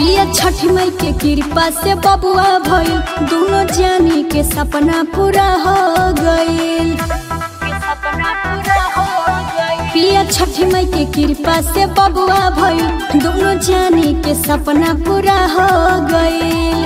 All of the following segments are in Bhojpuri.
पिया छठ मई के कृपा से बबुआ भइल दोनों जानी के सपना पूरा हो गइल पिया छठ मई के कृपा से बबुआ भइल दोनों जानी के सपना पूरा हो गइल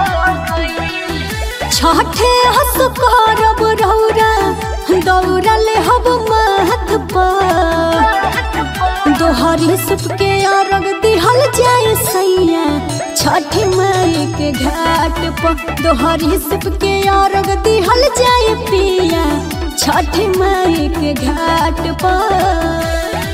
छठे हस करब रौरा दौड़ा ले हब महत पर दोहरी सुप के अरग दिहल जाए सैया छठ माई के घाट पर दोहरी सुप के अरग दिहल जाए पिया छठ माई के घाट पर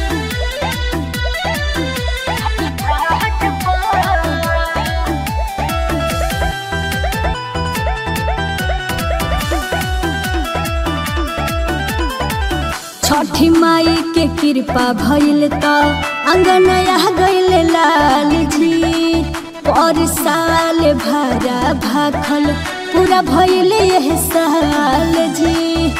छठी माई के कृपा भइल त अंगनया गइल लाल जी पर साल भरा भाखल पूरा भइल यह साल जी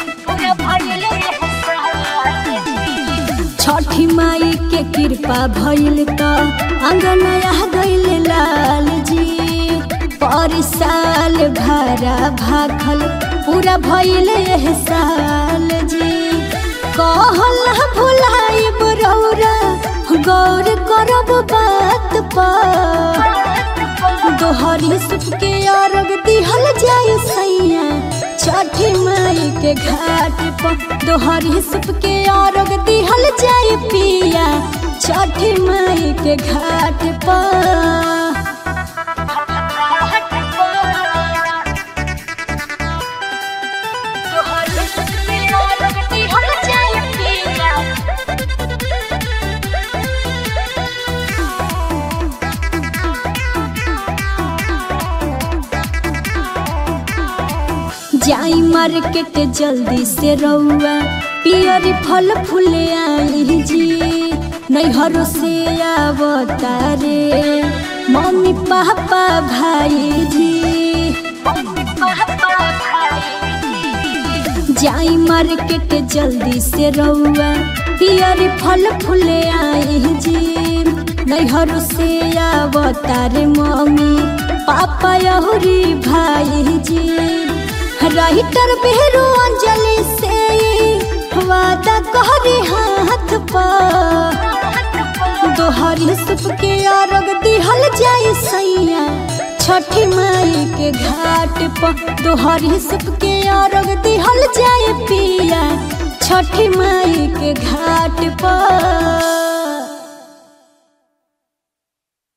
छठी माई के कृपा भइल त अंगनया गइल लाल जी पर साल भरा भाखल पूरा भइल यह साल जी कहल भुलाई बरौरा गौर करब बात पर दोहरी सुख के अरग दिहल जाए सैया छठी माई के घाट पर दोहरी सुख के अरग दिहल जाए पिया छठी माई के घाट पर जाई मार्केट जल्दी से रउआ पियरी फल फूल आई जी नैहरों से आवता रे मम्मी पापा भाई जी जाई मार्केट जल्दी से रउआ पियरी फल फूल आई जी नैहरों से आवता रे मम्मी पापा यहुरी भाई जी राइटर बेहरू अंजलि से वादा कहरी हाथ पर दोहरी सुप के अरग दिहल जाए सैया छठी माई के घाट पर दोहरी सुप के अरग दिहल जाए पिया छठी माई के